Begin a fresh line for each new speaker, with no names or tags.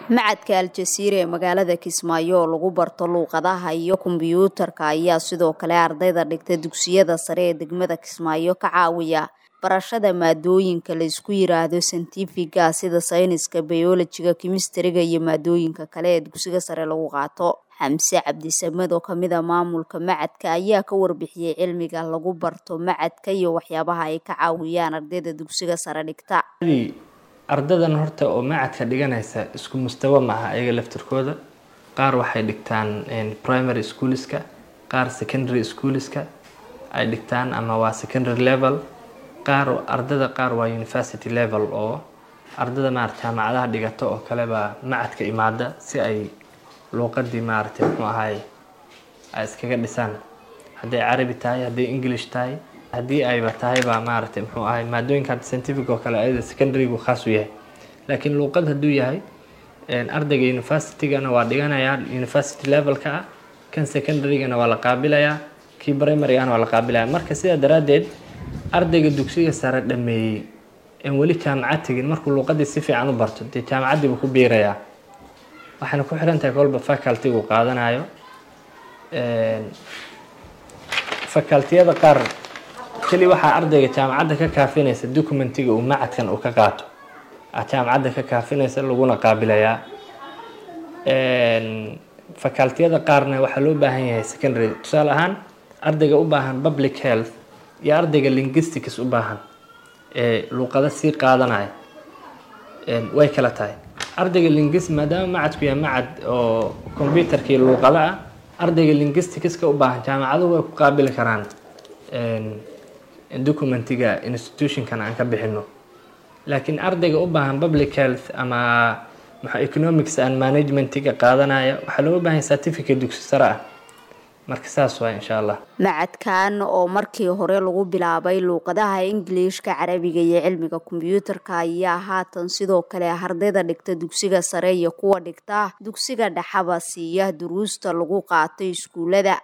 macadka al-jasiira ee magaalada kismaayo oo lagu barto luuqadaha iyo kombiyuutarka ayaa sidoo kale ardayda dhigta dugsiyada sare ee degmada kismaayo ka caawiya barashada maadooyinka la isku yiraahdo santifiga sida sayniska bayolojiga kimistariga iyo maadooyinka kale ee dugsiga sare lagu qaato xamse cabdisamed oo kamid a maamulka macadka ayaa ka warbixiyey cilmiga lagu barto macadka iyo waxyaabaha ay ka caawiyaan ardayda dugsiga sare dhigta
ardadan horta oo macadka dhiganaysa isku mustawa maaha ayaga laftirkooda qaar waxay dhigtaan primary schoolska qaar secondary schoolska ay dhigtaan ama waa secondary level qaar ardada qaar waa university level oo ardada maarata jaamacadaha dhigato oo kale baa macadka imaada si ay luuqadii maaragtay muxuu ahay ay iskaga dhisaan hadday carabi tahay hadday english tahay haddii ayba tahay baa maaragtay muxuu ahay maadooyinka scientific oo kale ayada secondarygu khaas u yahay laakiin luuqad hadduu yahay ardayga universitygana waa dhiganayaa university levelka ah kan secondarygana waa la qaabilayaa kii primarygana waa la qaabilaya marka sidaa daraaddeed ardayga dugsiga sare dhameeyey en weli jaamacad tegin markuu luuqadii si fiican u barto dee jaamacaddiibuu ku biirayaa waxayna ku xiran tahay kolba facultygu qaadanayo facultiyada qaar keli waxaa ardayga jaamacadda ka kaafinaysa documentiga uu macadkan uu ka qaato jaamacadda ka kaafinaysa laguna qaabilayaa facultiyada qaarna waxaa loo baahan yahay secondary tusaale ahaan ardayga u baahan public health iyo ardayga linguistics u baahan ee luuqada sii qaadanaya way kala tahay ardayga linguist maadaama macadku yahay macad oo computerkii luuqada ah ardayga linguisticska u baahan jaamacaduhu way ku qaabili karaan documentiga institutionkan aan ka bixino laakiin ardayga u baahan public health ama maxaa economics and managementiga qaadanaya waxaa looga baahan certificate dugsi sare ah marka saas waa insha allah
macadkan oo markii hore lagu bilaabay luuqadaha ingiliishka carabiga iyo cilmiga kombiyuutarka ayaa haatan sidoo kale ardayda dhigta dugsiga sare iyo kuwa dhigta dugsiga dhexaba siiya duruusta lagu qaato iskuulada